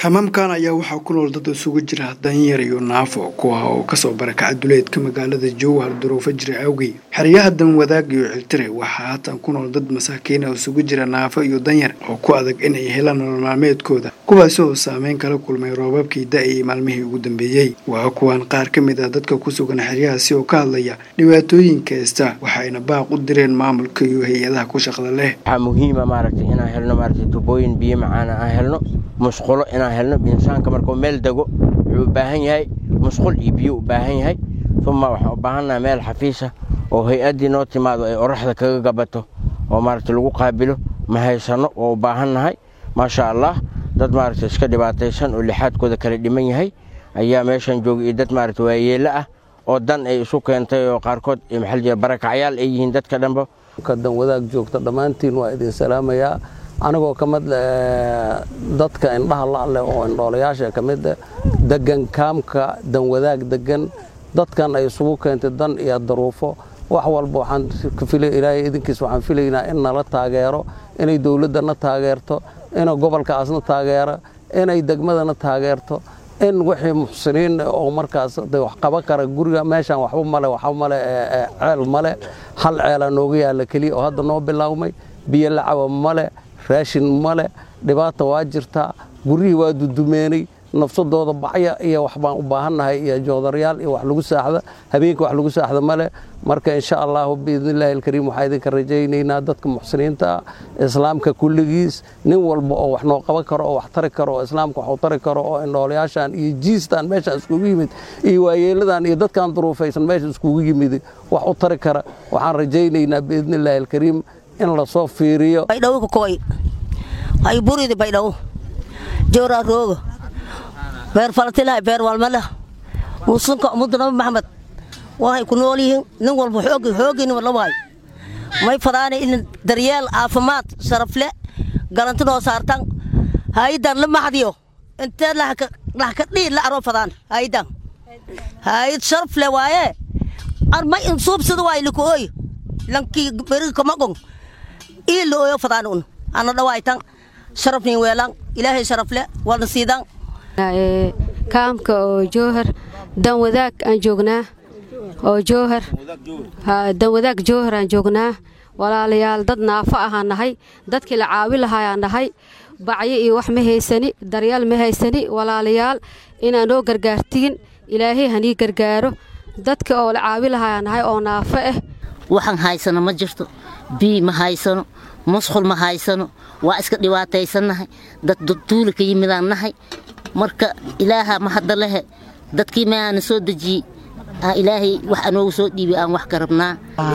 kamamkan ayaa waxaa ku nool dad isugu jira danyar iyo naafo kuwa oo kasoo barakaca duleedka magaalada jowhar duruufo jira awgey xeryaha danwadaag iyo ciltire waxaa haatan ku nool dad masaakiina isugu jira naafo iyo danyar oo ku adag inay helaan nolol maalmeedkooda kuwaasi oo saameyn kala kulmay roobabkii da-ayay maalmihii ugu dambeeyey waa kuwan qaar ka mid ah dadka ku sugan xeryahaasi oo ka hadlaya dhibaatooyinka hesta waxayna baaq u direen maamulka iyo hay-adaha ku shaqda leh waxaa muhiima maaragtay inaan helno maaragtay tubooyin biyo macaana aan helno musqulo inaan helno insaanka markuu meel dego wuxuu u baahan yahay musqul iyo biyo u baahan yahay uma waxaan u baahannaha meel xafiisa oo hay-addii noo timaado ay oraxda kaga gabato oo maaragtay lagu qaabilo ma haysanno oo u baahannahay maasha allah dad maaragtay iska dhibaataysan oo lixaadkooda kala dhiman yahay ayaa meeshan jooga iyo dad maaragtay waayeello ah oo dan ay isu keentay oo qaarkood maxaa jira barakacyaal ay yihiin dadka dhanba dan wadaag joogta dhammaantiin waa idin salaamayaa anigoo ka mid dadka indhaha la'leh oo indhoolayaasha ka mid degan kaamka dan wadaag degan dadkan ay isugu keentay dan iyo daruufo wax walba waxaan ilaahay idinkiis waxaan filaynaa in nala taageero inay dowladdana taageerto inay gobolkaasna taageero inay degmadana taageerto in wixii muxsiniin oo markaas wax qaban kara guriga meeshaan waxba male waxba male ceel male hal ceela nooga yaalla keliya oo hadda noo bilaawmay biyo lacaba male raashin male dhibaata waa jirtaa guryihii waa dudumeenay nafsadooda bacya iyo wax baan u baahannahay iyo joodaryaal iyo wax lagu saaxda habeenka wax lagu saaxda male marka insha allahu biidnillaahi alkariim waxaa idinka rajaynaynaa dadka muxsiniinta ah islaamka kulligiis nin walba oo wax noo qaban karo oo wax tari karo oo islaamka wax u tari karo oo indhoolayaashan iyo jiistan meeshaan iskugu yimid iyo waayeeladan iyo dadkan duruufaysan meesha iskugu yimid wax u tari kara waxaan rajaynaynaa biidnillaahi alkariim in lasoo fiiriyo baydhawo kakoy ay buridi baydhawo jooraa rooga beer falatilahay beer walmalah musunka ummadda nabi maxamed waxay ku nool yihiin nin walba xoog xoogii nin la waay may fadaana in daryeel caafimaad sharafle galanti noo saartan haydan la maxdiyo intee lax ka dhiid la aroo fadaan haydan hayad sharafle waaye armay in suubsada waay likooy lankii beriga kamagon ii la ooyo fadaan un ana dhawaaytan sharafnin weelan ilaahay sharafle walna siidan kaamka oo jowhar dan wadaag aan joognaa oo jowhar dan wadaag jowhar aan joognaa walaalayaal dad naafo ahaan nahay dadkii la caawi lahaayaan nahay bacyo iyo wax ma haysani daryaal ma haysani walaalayaal inaan noo gargaartiin ilaahay hanii gargaaro dadka oo la caawi lahaayaan nahay oo naafo ah waxaan haysano ma jirto bii ma haysano musqul ma haysano waa iska dhibaataysannahay dad duuli ka yimidaan nahay marka ilaaha ma hadda lehe dadkii maaana soo dejiyey ilaahay wax anoogu soo dhiibay aan wax ka rabnaa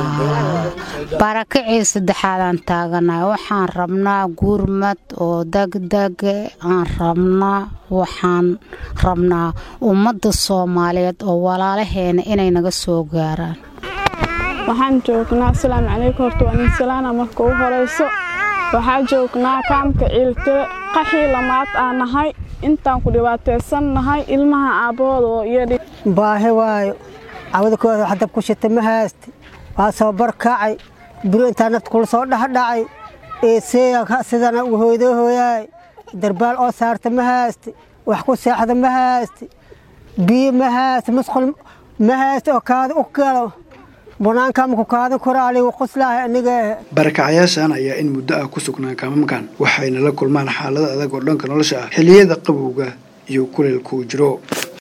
barakacii saddexaadaan taaganahay waxaan rabnaa gurmad oo degdege aan rabnaa waxaan rabnaa ummadda soomaaliyeed oo walaalaheena inay naga soo gaaraan waxaan joognaa asalaamu calaykum horta waa nin salaana marka ugu horayso waxaa joognaa kaamka ciiltire qaxii lamaad aan nahay intaan ku dhibaataysan nahay ilmaha aabbahooda oo iyadhi baahi waayo cawadakooda wax dab ku shita ma haysti waa soo barkacay buro intaa nafta kula soo dhexdhacay eeseeya sidana ugu hooydoo hooyaay darbaal oo saarta ma haysti wax ku seexda ma haysti biyo ma haysti musqul ma haysti oo kaada u galo barakacyaashan ayaa in muddo ah ku sugnaa kaamamkan waxayna la kulmaan xaalado adag oo dhanka nolosha ah xilliyada qabowga iyo kuleelkuu jiro